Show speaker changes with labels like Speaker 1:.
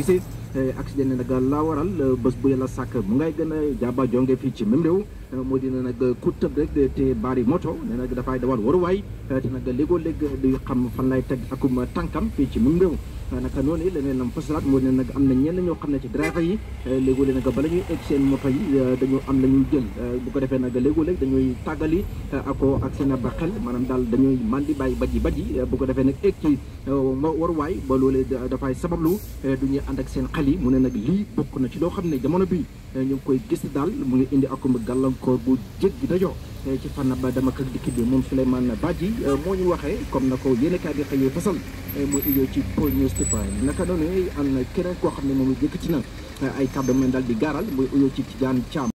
Speaker 1: gisee accident ne nag laa waral bés bu yàlla sàkk mu ngay gën a jaaba jonge fii ci même réew moo dina nag ku tëb rek te baari moto ne nag dafay dawal waruwaay te nag léegoo léeg du xam fan lay teg akum tànkam fii ci même réew naka noonu leneen lam fasalaat moo ne nag am na ñenn ñoo xam ne ci driver yi léegoo léeg nag bala ñuy egg seen moto yi dañu am la ñuy jël bu ko defee nag léegoo léeg dañuy tàggali ako ak seen ba xel maanaam daal dañuy man di bàyyi baji baji bu ko defee nag egg ci waruwaay ba loolee dafay sabablu du ñuy ànd ak seen xel yi mu ne nag lii bokk na ci loo xam ne jamono bi ñu ngi koy gis daal mu ngi indi akum gàllankoor bu jéggi dajoo ci fànn ba dama ak dikki bi moom Souleymane Badji moo ñu waxee comme na ko yéen kaay bi xëyee fasal mooy iyoo ci Point Newspaper naka noonu am na keneen koo xam ne moom yëkkati na ay kàddu daal di gaaral mooy iyoo ci Tidiane Thiam